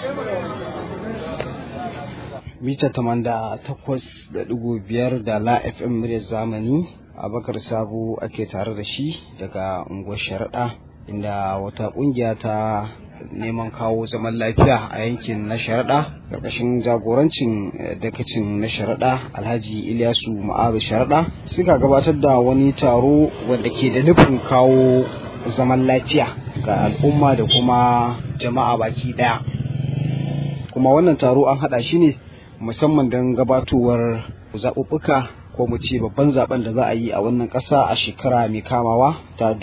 mita tamanda takwas da ɗigo biyar da la fm muryar zamani abakar sabo ake tare da shi daga unguwar sharaɗa inda wata ƙungiya ta neman kawo zaman lafiya a yankin na sharaɗa ƙarƙashin jagorancin dakacin na sharaɗa alhaji ilyasu ma'azu sharaɗa suka gabatar da wani taro wanda ke da nufin kawo zaman lafiya ga al'umma da kuma jama'a baki ɗaya kuma wannan taro an haɗa shi ne musamman don gabatowar zaɓuɓɓuka ko mu ce babban zaben da za a yi a wannan ƙasa a shekara mai kamawa ta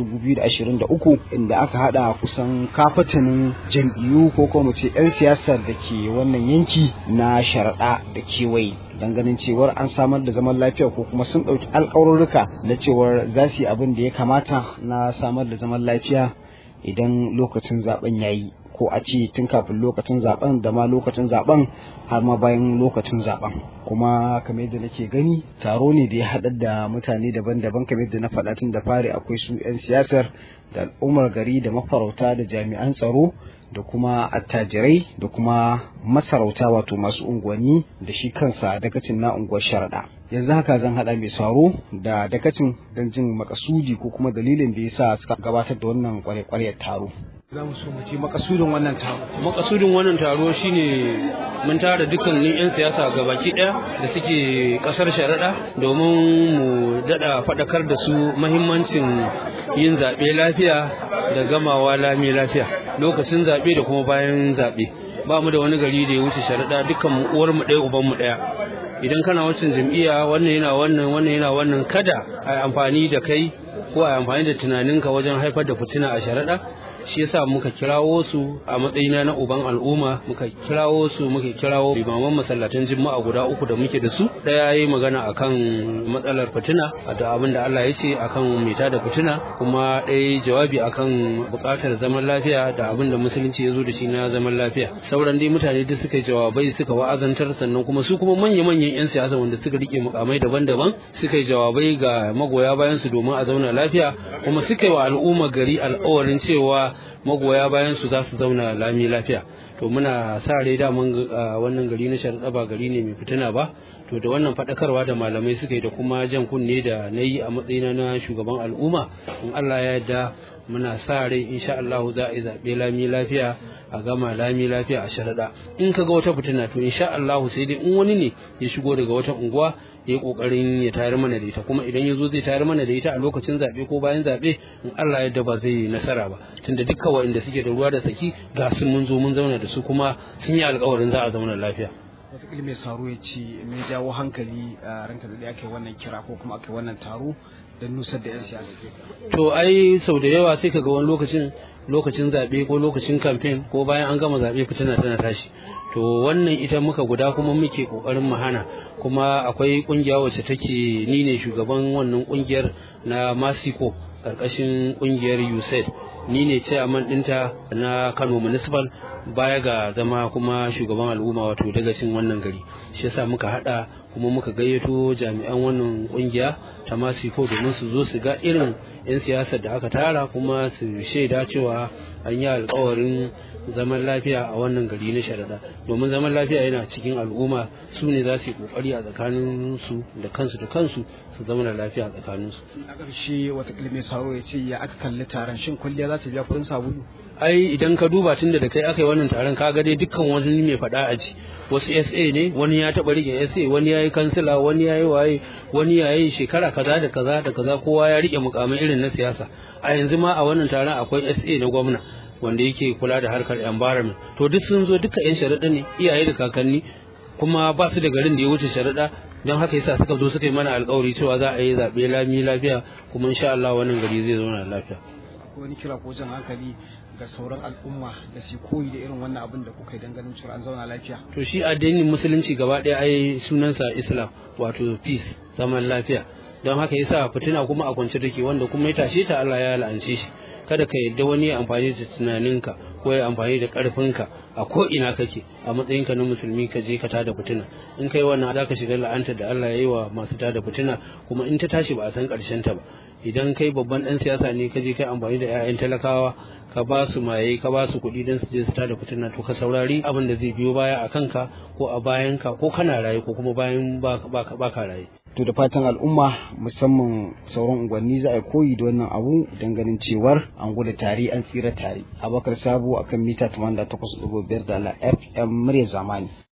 2023 inda aka haɗa kusan kafatanin jam'iyyu ko kuma mu ce 'yan siyasar da ke wannan yanki na sharaɗa da kewaye don ganin cewar an samar da zaman lafiya ko kuma sun ɗauki alƙawarurruka na cewar za su yi abin da ya kamata na samar da zaman lafiya idan lokacin zaben ya yi ko a ce tun kafin lokacin zaben da ma lokacin zaben har ma bayan lokacin zaben kuma kamar yadda nake gani taro ne da ya haɗar da mutane daban-daban kamar yadda na faɗa tun da fari akwai su 'yan siyasar da al'ummar gari da mafarauta da jami'an tsaro da kuma attajirai da kuma masarauta wato masu unguwanni da shi kansa dakacin na unguwar sharaɗa yanzu haka zan haɗa mai saro da dakacin don jin makasudi ko kuma dalilin da ya sa suka gabatar da wannan kware-kwaryar taro za mu so mu ji makasudin wannan taro makasudin wannan taro shine mun tara dukkanin 'yan siyasa gabaki ɗaya da suke ƙasar sharaɗa domin mu daɗa faɗakar da su mahimmancin yin zaɓe lafiya da gamawa lami lafiya lokacin zaɓe da kuma bayan zaɓe ba mu da wani gari da ya wuce sharaɗa dukkan mu uwar mu ɗaya uban mu ɗaya idan kana wancan jam'iyya wannan yana wannan wannan yana wannan kada a amfani da kai ko a amfani da tunaninka wajen haifar da fitina a sharaɗa shi yasa muka kirawo su a matsayina na uban al'umma muka kirawo su muka kirawo limaman masallatan juma'a guda uku da muke da su daya yayi magana akan matsalar fitina da abin da Allah ya ce akan mita da fitina kuma ɗaya jawabi akan buƙatar zaman lafiya da abin da musulunci ya zo da shi na zaman lafiya sauran dai mutane duk suka yi jawabai suka wa'azantar sannan kuma su kuma manya-manyan 'yan siyasa wanda suka rike mukamai daban-daban suka yi jawabai ga magoya bayan su domin a zauna lafiya kuma suka yi wa al'umma gari alƙawarin cewa magoya bayan su za su zauna lami lafiya to muna sa rai daman wannan gari na sharaɗa ba gari ne mai fitina ba to da wannan faɗakarwa da malamai suka yi da kuma jan kunne da na yi a matsayina na shugaban al'umma in Allah ya yarda muna sa rai insha Allah za a yi zaɓe lami lafiya a gama lami lafiya a sharaɗa in ka ga wata fitina to insha Allah sai dai in wani ne ya shigo daga wata unguwa ya yi kokarin ya tayar mana da ita kuma idan ya zo zai tayar mana da ita a lokacin zaɓe ko bayan zaɓe in Allah yadda ba zai nasara ba tunda dukkan waɗanda suke da ruwa da tsaki ga sun mun zo mun zauna da su kuma sun yi alƙawarin za a zauna lafiya wataƙila mai saro ya ce mai jawo hankali a ranka da aka yi wannan kira ko kuma aka yi wannan taro don nusar da 'yan siyasa to ai sau da yawa sai ka ga wani lokacin lokacin zaɓe ko lokacin kamfen ko bayan an gama zaɓe fitina tana tashi to wannan ita muka guda kuma muke kokarin mu hana kuma akwai kungiya wacce take ni ne shugaban wannan kungiyar na Masiko karkashin kungiyar USAID ni ne chairman dinta na Kano Municipal baya ga zama kuma shugaban al'umma wato dagacin wannan gari shi yasa muka hada kuma muka gayyato jami'an wannan kungiya ta Masiko domin su zo su ga irin 'yan siyasar da aka tara kuma su shaida cewa an yi alkawarin zaman lafiya a wannan gari na sharaɗa domin zaman lafiya yana cikin al'umma su ne za su yi kokari a tsakanin su da kansu da kansu su zama da lafiya a tsakanin su a ƙarshe wata mai saro ya ce ya aka kalli taron shin kwalliya za ta biya kuɗin sabulu ai idan ka duba tun da kai aka yi wannan taron ka ga dai dukkan wani mai faɗa a ji wasu SA ne wani ya taɓa rike SA wani ya yi kansila wani ya yi waye wani ya yi shekara kaza da kaza da kaza kowa ya rike mukamai irin na siyasa a yanzu ma a wannan taron akwai SA na gwamna wanda yake kula da harkar environment to duk sun zo duka yan sharaɗa ne iyaye da kakanni kuma ba su da garin da ya wuce sharaɗa don haka yasa suka zo suka yi mana alkawari cewa za a yi zaɓe lami lafiya kuma insha Allah wannan gari zai zauna lafiya akwai wani kira ko jan hankali ga sauran al'umma da su koyi da irin wannan abin da kuka yi don ganin cewa an zauna lafiya to shi addinin musulunci gaba ɗaya ai sunansa islam wato peace zaman lafiya don haka yasa fitina kuma a kwance take wanda kuma ya tashe ta Allah ya la'ance shi kada ka yadda wani ya amfani da tunaninka ko ya amfani da karfinka a ko ina kake a matsayinka na musulmi ka je ka tada fitina in kai wannan za ka shiga la'antar da Allah ya yi wa masu tada fitina kuma in ta tashi ba a san karshen ta ba idan kai babban dan siyasa ne ka je kai amfani da 'ya'yan talakawa ka ba su maye ka ba su kuɗi don su je su tada fitina to ka saurari abin da zai biyo baya a kanka ko a bayan ka ko kana raye ko kuma bayan ba ka raye to da fatan al'umma musamman sauran unguwanni za a koyi da wannan abu don ganin cewar an gudu tare an tsira tare abakar sabo akan mita 88.5 da la fm murya zamani